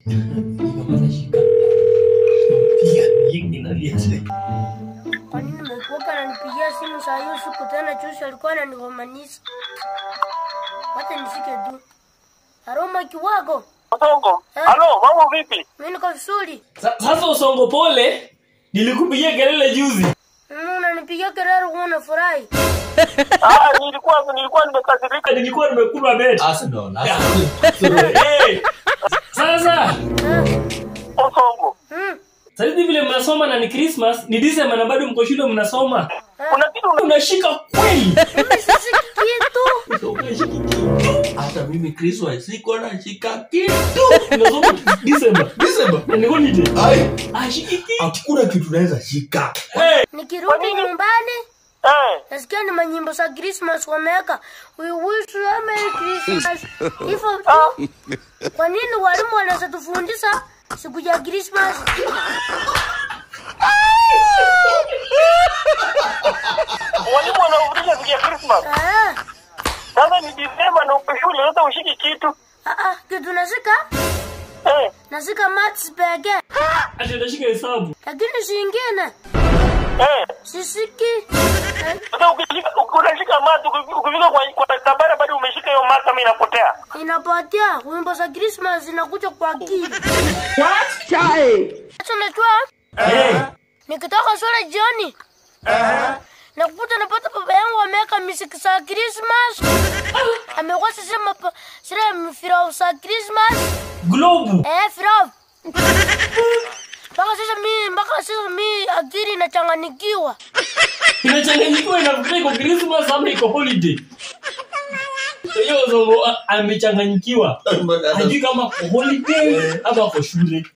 Nikamata shika. Piga nyingi na liache. Kwa nini nimekuoka ananipigia simu saa hiyo siku tena chusi alikuwa ananigomanisha. Wacha nishike tu. Aroma kiwago. Mtongo. Eh. Halo, mambo vipi? Mimi niko vizuri. Sa- Sasa usongo pole. Nilikupigia kelele juzi. Mm, unanipigia kelele kuona furahi. Ah, nilikuwa nilikuwa nimekasirika. Nilikuwa nimekula bet. Arsenal, Arsenal. Hey. Sasa Eh, Mtongo. mm, sasa hivi vile mnasoma na ni Christmas, ni December na bado mko shule mnasoma. Kuna kitu una- Unashika kweli. mimi sisi kitu. Unashika kitu. Hata mimi Christmas siko na shika kitu. Unasoma December. December. Na ni holiday. Ai, Ashiki kitu. hakuna kitu naweza shika. Hey. Nikirudi nyumbani eh. nasikia ni manyimbo za Christmas wameweka. We wish you a Merry Christmas. Hivyo tu. Kwa nini walimu wanaweza tufundisha siku ya Christmas? Walimu wanaofundisha siku ya Christmas. Ah, Sasa ni Disemba na upe shule sasa ushiki kitu. ah, ah, kitu nasika Eh. nasika maths pekee, Ati unashika hesabu. lakini singine Eh. sisiki. Eh, Sasa ukishika unashika mata ukifika kwa kwa tabara bado umeshika hiyo mata mimi inapotea. inapotea wimbo za Christmas zinakuja kwa akili. Acha najua Hey. nikitoka shule jioni nakuta napata baba yangu ameweka muziki za Christmas, amekuwa sasa mapa sira firau za Christmas Globe. eh, firau mpaka sasa mi mpaka sasa mi akili inachanganikiwa. Inachanganyikiwa inafikiria iko Christmas ama iko holiday. Hiyo zongo a- amechanganyikiwa. Hajui kama kwa holiday ama kwa shule.